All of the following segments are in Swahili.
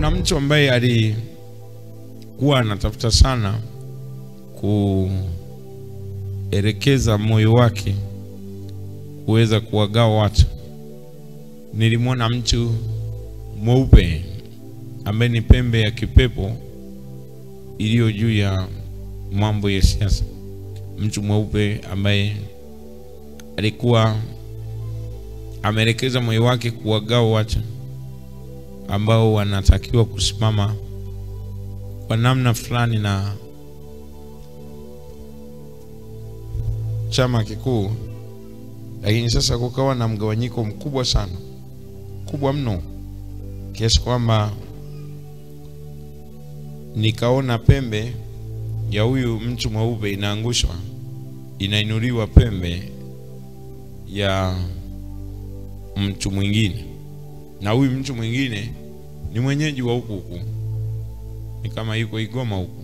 kuna mtu ambaye alikuwa anatafuta sana kuelekeza moyo wake kuweza kuwagawa watu. Nilimwona mtu mweupe ambaye ni pembe ya kipepo iliyo juu ya mambo ya siasa. Mtu mweupe ambaye alikuwa ameelekeza moyo wake kuwagawa watu ambao wanatakiwa kusimama kwa namna fulani na chama kikuu, lakini sasa kukawa na mgawanyiko mkubwa sana, kubwa mno, kiasi kwamba nikaona pembe ya huyu mtu mweupe inaangushwa, inainuliwa pembe ya mtu mwingine, na huyu mtu mwingine ni mwenyeji wa huku huku, ni kama yuko Igoma huku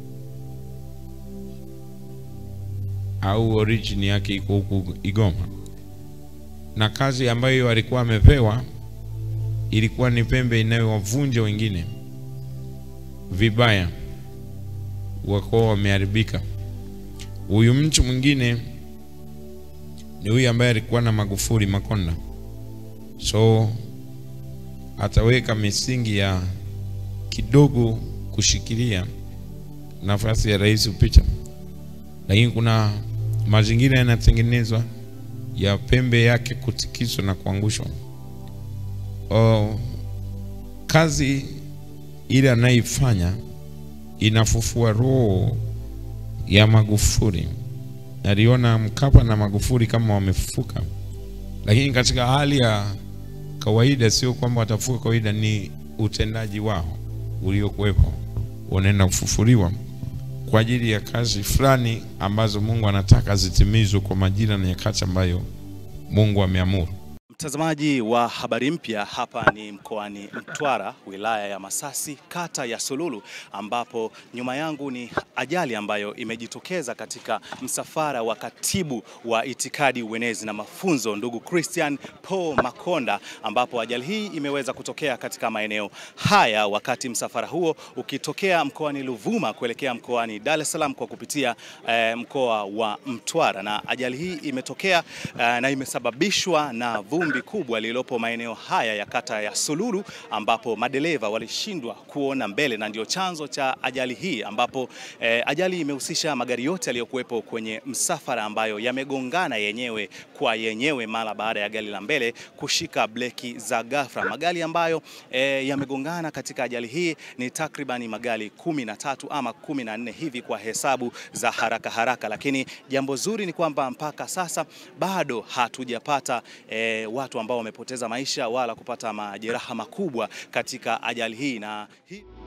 au origin yake iko huku Igoma, na kazi ambayo alikuwa amepewa ilikuwa ni pembe inayowavunja wengine vibaya, wako wameharibika. Huyu mtu mwingine ni huyu ambaye alikuwa na Magufuli Makonda, so ataweka misingi ya kidogo kushikilia nafasi ya rais picha, lakini kuna mazingira yanatengenezwa ya pembe yake kutikiswa na kuangushwa. Oh, kazi ile anayoifanya inafufua roho ya Magufuli. Aliona Mkapa na Magufuli kama wamefufuka, lakini katika hali ya kawaida, sio kwamba watafuka kawaida, ni utendaji wao uliokuwepo unaenda kufufuliwa kwa ajili ya kazi fulani ambazo Mungu anataka zitimizwe kwa majira na nyakati ambayo Mungu ameamuru. Mtazamaji wa habari mpya, hapa ni mkoani Mtwara, wilaya ya Masasi, kata ya Sululu, ambapo nyuma yangu ni ajali ambayo imejitokeza katika msafara wa katibu wa itikadi, uenezi na mafunzo, ndugu Christian Paul Makonda, ambapo ajali hii imeweza kutokea katika maeneo haya wakati msafara huo ukitokea mkoani Ruvuma kuelekea mkoani Dar es Salaam kwa kupitia eh, mkoa wa Mtwara, na ajali hii imetokea eh, na imesababishwa na vumbi kubwa lililopo maeneo haya ya kata ya Sululu ambapo madereva walishindwa kuona mbele na ndio chanzo cha ajali hii, ambapo eh, ajali imehusisha magari yote yaliyokuwepo kwenye msafara ambayo yamegongana yenyewe kwa yenyewe mara baada ya gari la mbele kushika breki za ghafla. Magari ambayo eh, yamegongana katika ajali hii ni takribani magari kumi na tatu ama kumi na nne hivi kwa hesabu za haraka haraka, lakini jambo zuri ni kwamba mpaka sasa bado hatujapata eh, watu ambao wamepoteza maisha wala kupata majeraha makubwa katika ajali hii na hii